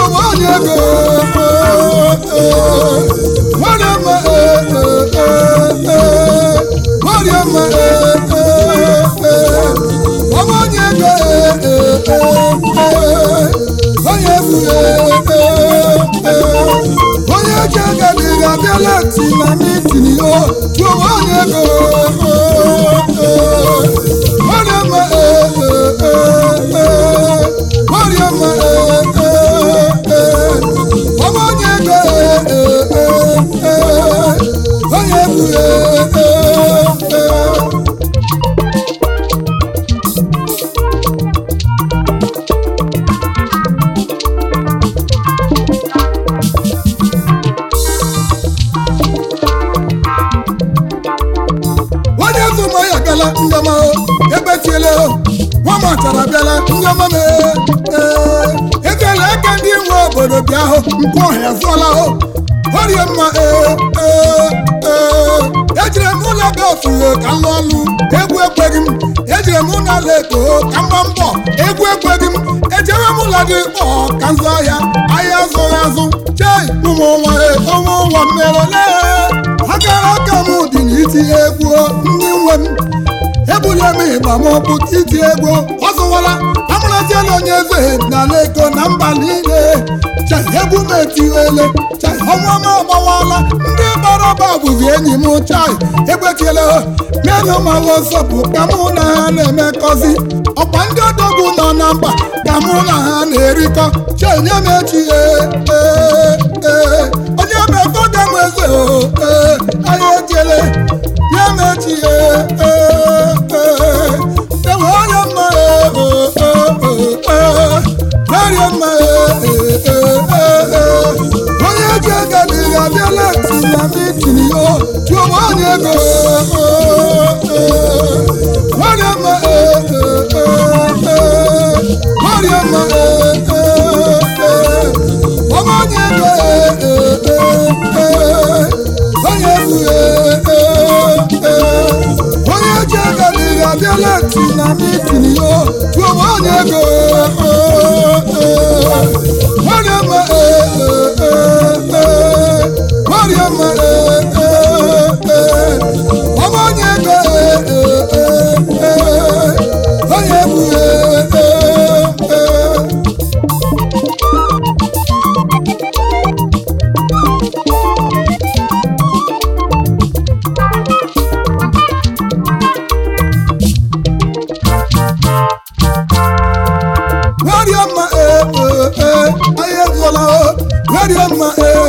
chụwa onye ego nwere mma nwere mma ọma onye ego onye egwu onye ji ego dịghị abịala ti na mitin yo chụwa onye ego nwere mma nwere mma ọma onye ego onye egwu onye zụma ya bịala ndọma ebetiele nwa machara bịala ndọma m ekele eke ndị nwe obodo bịa hụ mpụ ọhịa zụọla hụ orie mma ejire m ụlọ be ofuhe ka m lụọ ọlụ egwu ekweghị m ejire m ụlọ ala eko ka m gba mbọ egwu ekweghị m ejewe m ụlọ dị kpọ ka m zụọ ahịa ahịa zụrụ azụ chei ụmụ nwa ụmụ nwa mmerele akara aka m dị n'itinye egwu ndị nwe m ebulie m ịgba m ọkpụ iti egwu ọzụwala amụrụziela onye eze n'ala ego na mba niile chai egwu m etiwele chai ọnwa m agbawala ndị gbara ọba bụzi enyi m chai egbetiele menụ ma wọsọpụ ka mụ na ha na-emekọzi ọkwa ndị odogwu nọ na mba ka mụ na ha na-erikọ chai nye m echi onye mefoga m eze anyị ejele nye m echi ewe onye mma merie mma onye ji ego dịghị abịala tinya mitin yo jụọ onye ego merie mma merie mma ọma onye ego onye egwu onye ji ego dịghị abịala ti na mitin yo jụọ onye ego nwere mma nwere mma ọma onye ego onye egwu Where mma anyị ezụla were mma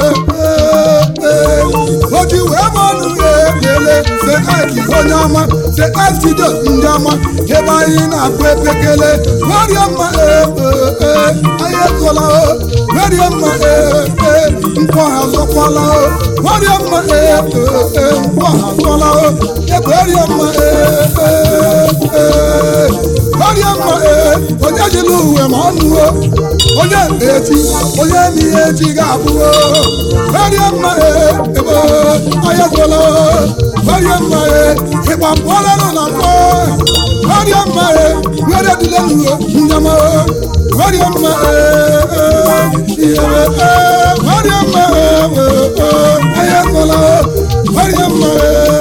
oji wee ma ọnụ lele se aiki onye ọma se aikido ndị ọma ebe anyị na-akpụ epekele were mma anyị ezụla were mma nkwọ ha zọkwala were mma nkwọ ha zọla ebe were mma were mma onye jiri uwe ma ọnụ onye echi onye n'ihe echi ga-abụo werie mma ebe anya gwụla werie mma ịgba pụọla n'ụlọ mkpọ werie mma were dịle n'uwe nyama werie mma ihe werie mma anya gwụla werie mma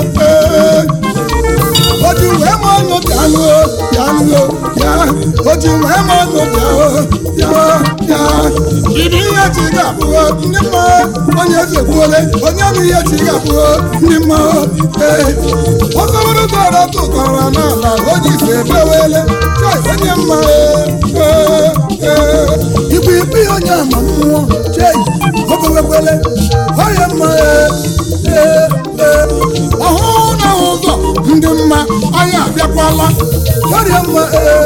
oji wee ma ọnụ bịanụ bịanụ ya oji wee ma ọnụ bịa ya ya ịdị ihe chi ga-abụọ ndị mma onye eze gbuole onye bụ ihe chi ga-abụọ ndị mma ee ọsọbụrụ dọrọ tụkọrọ n'ala o ji si ebewele chai onye mma ee ee igwe ikpe onye ama mmụọ chei obewekwele onye mma ee ee ọhụụ na ụzọ ndị mma anyị abịakwala ọrịa mma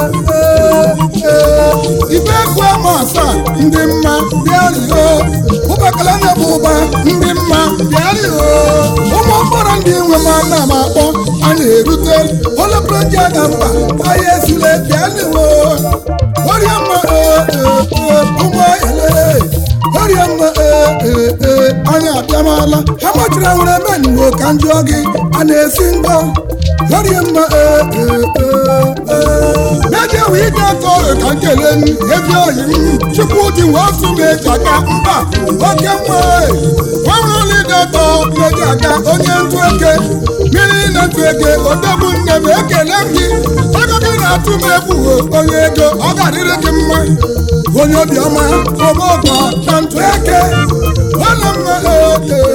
ibe ekwu ama asaa ndị mma bịarịo ụbakala na-ebu ụba ndị mma bịarịo ụmụ mkpọrọ ndị nwe m ana m akpọ anyị erute oleproji aga mba anyị esile bịarịo ọrịa mma ụmụ ele ọrịa mma anyị abịamala ha gbachiri nwere meniwo ka njụọ gị a na-esi ngọ Yọrị mma ee ee ee ee. N'eje wee ike atọ ka nkele m ebi oyi m chukwu dị nwe osu m eji aka mba oke mma ọrụ lide atọ meji aka onye ntụ eke mmiri na ntụ eke odogwu nne m ekele m gị ego gị na-atụ m egwu onye ego ọ ga-adịrị gị mma onye obiọma ọmọgwọ na ntụ eke ọnụ mma oke